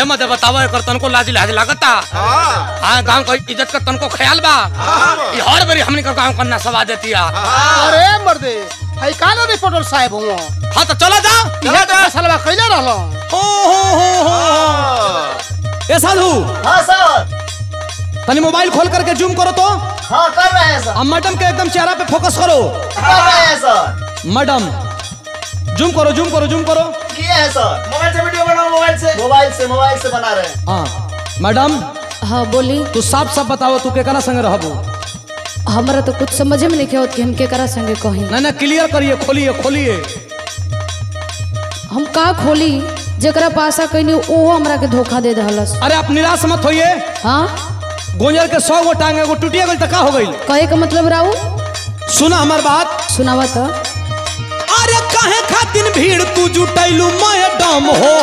ए मत बतावा एकर तनको लाज लाज लागता हाँ हाँ गांव का इज्जत का तनको ख्याल बा ये हर बारी हमनी का गांव करना सवा देती है अरे मर्दे हई कालो रिपोर्टर साहब हुआ हाँ तो चला जा इहे तो फसलवा कइले रहलो हो हो हो हो ए साधु हाँ सर तनी मोबाइल खोल करके जूम करो तो हाँ कर रहे हैं सर अब मैडम के एकदम चेहरा पे फोकस करो कर रहे हैं सर मैडम जूम करो जूम करो जूम करो किए हैं सर मोबाइल से वीडियो बनाओ मोबाइल से मोबाइल से मोबाइल से बना रहे हैं हाँ मैडम हाँ बोली तू साफ साफ बताओ तू केकरा संग रहबू हमरा तो कुछ समझे में नहीं आवत कि हम केकरा संगे कही ना ना क्लियर करिए खोलिए खोलिए हम का खोली जेकरा पासा कहीं ओहो हमरा के धोखा दे दहलस अरे आप निराश मत होइए हाँ गोंजर के सौ गो टांग एगो टूटिया गई तो का हो गई कहे का मतलब राऊ सुना हमार बात सुनावा तो अरे काहे खातिर भीड़ तू जुटैलू मैडम हो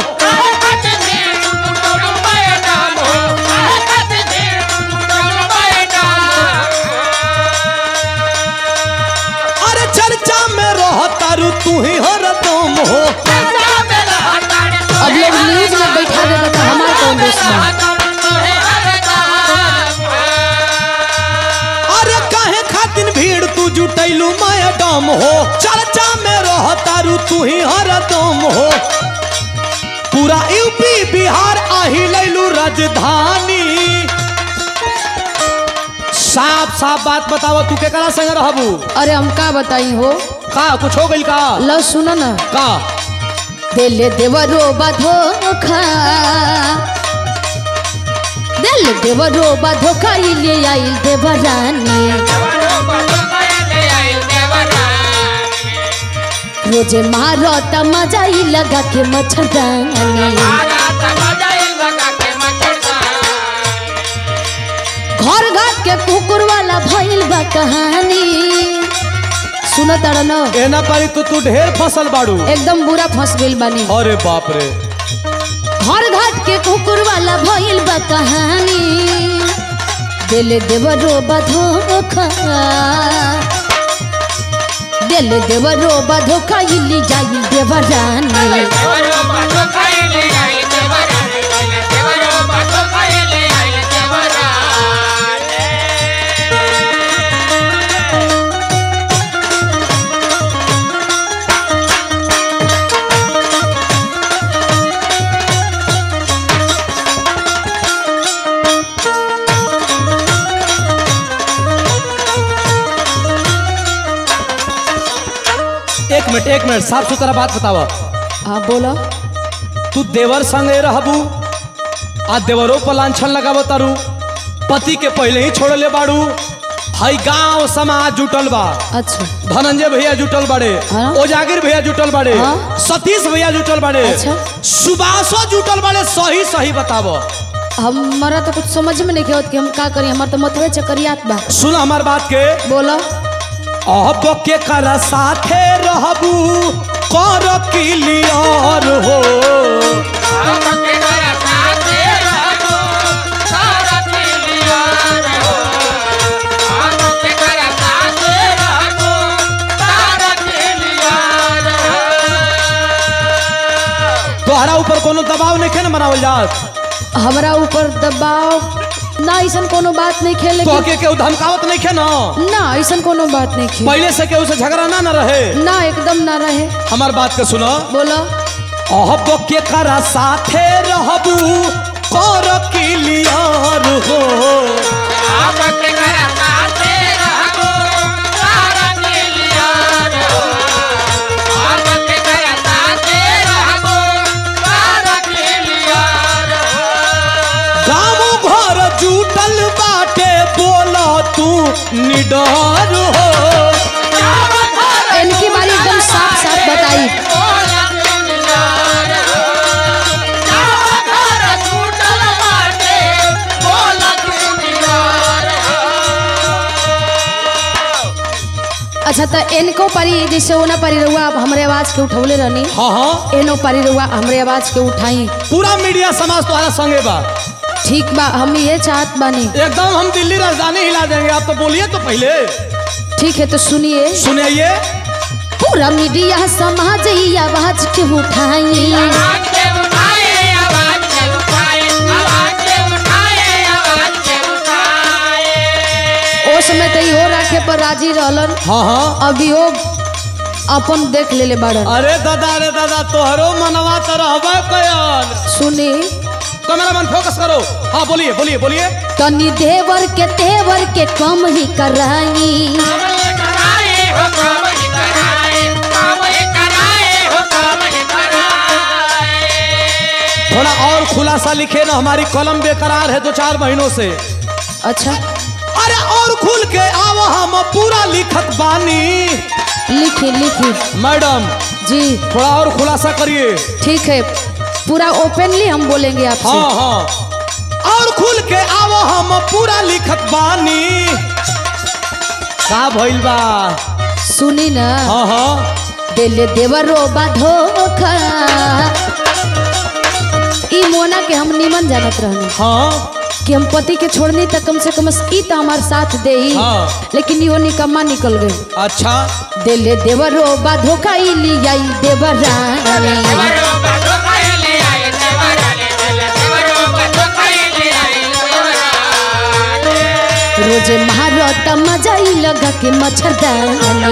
अरे चर्चा में रह तारू तू ही हरदम हो अब लोग न्यूज में बैठा देगा तो हमार कौन दोस्त बा अरे काहे खातिर भीड़ तू जुटैलू मैडम हो चर्चा में रह तारू तू ही हरदम हो पूरा यूपी बिहार आही लैलू राजधानी साफ साफ बात बताओ तू केकरा संग रहबू अरे हम का बताई हो का कुछ हो गइल का लो सुनो ना का दिल देवरो धोखा दिल देवरो धोखा ले आइल देवरानी रोजे मारो त मजा ही लगा के मच्छरदानी घर घर के कुकुर वाला भइल बा कहानी सुनो तारा न एना पारी तो तू ढेर फसल बाड़ू एकदम बुरा फंस गइल बानी अरे बाप रे घर घाट के कुकुर वाला भइल बा कहानी दिल देवरो धोखा दिल देवरो धोखा इली जाई देवरानी एक मिनट एक मिनट साफ सुथरा बात बतावा हाँ बोलो तू देवर संगे रहबू आ देवरो पर लांछन लगाव तारू पति के पहले ही छोड़ले बाड़ू हई गांव समाज जुटल बा अच्छा धनंजय भैया जुटल बाड़े हाँ। ओजागिर भैया जुटल बाड़े हाँ। सतीश भैया जुटल बाड़े अच्छा। सुबासो जुटल बाड़े सही सही बतावो हमारा तो कुछ समझ में नहीं आवत कि हम का करी हमार तो मतवे चकरियात बा सुन हमार बात के बोलो अब के कर साथे रहबू कर क्लियर हो तोहरा ऊपर कोनो दबाव नहीं खे न बनावल जात हमारा ऊपर दबाव ना ऐसा कोनो बात नहीं खेले तो के केहू धमकावत नहीं खे न ना ऐसा कोनो बात नहीं खेले पहले से केहू से झगड़ा ना न रहे ना एकदम ना रहे हमार बात के सुनो बोलो अब के कर साथे रहबू कर क्लियर हो गाँव घर जुटल बाटे बोला तू निडर हो इनकी बारी एकदम साफ साफ बताई अच्छा तो इनको परी जैसे ओना परी रहुआ आप हमरे आवाज के उठौले रहनी हाँ हाँ एनो परी रहुआ हमरे आवाज के उठाई पूरा मीडिया समाज तुम्हारा संगे बा ठीक बा हम ये चाहत बानी एकदम हम दिल्ली राजधानी हिला देंगे आप तो बोलिए तो पहले ठीक है तो सुनिए सुनिए पूरा मीडिया समाज ही आवाज के उठाई समय तो इहो राखे पर राजी रहलन हाँ हाँ अभियो अपन देख लेले बाड़न अरे दादा अरे दादा तोहरो मनवा तो रहबे कयन सुनी कैमरा मैन फोकस करो हाँ बोलिए बोलिए बोलिए तनी देवर के तेवर के कम ही कराई थोड़ा और खुलासा लिखे ना हमारी कलम बेकरार है दो चार महीनों से अच्छा अरे और खुल के आओ हम पूरा लिखत बानी लिखी लिखी मैडम जी थोड़ा और खुलासा करिए ठीक है पूरा ओपनली हम बोलेंगे आपसे हाँ हाँ और खुल के आओ हम पूरा लिखत बानी का भइल बा सुनी ना हाँ हाँ दिल देवरो बा धोखा ई मोना के हम निमन जानत रहनी हाँ कि हम पति के छोड़नी त कम से कम ई त हमार साथ दे हाँ। लेकिन इहो निकम्मा निकल गई अच्छा दिल देवरो बा धोखा ई लियाई देवरानी रोजे महारत मजा ई लगा के मच्छरदानी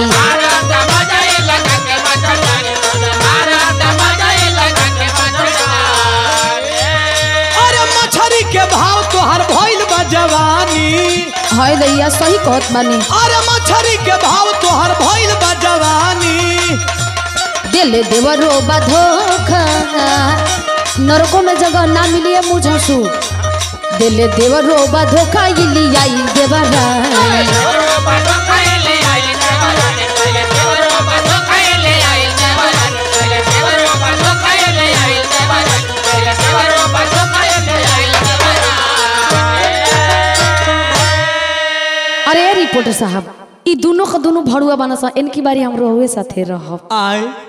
अरे मछरी के भाव तोहर भइल बा जवानी हाय दैया सही कहत बानी अरे मछरी के भाव तोहर भइल बा जवानी दिल देवरो बा धोखा नरकों में जगह ना मिली है मुझसू दिल देवरो बा धोखा ई लियाई देवरानी अरे रिपोर्टर साहब ई दोनों का दोनों भड़ुआ बना सा इनकी बारी हम रहुए साथे रहब आए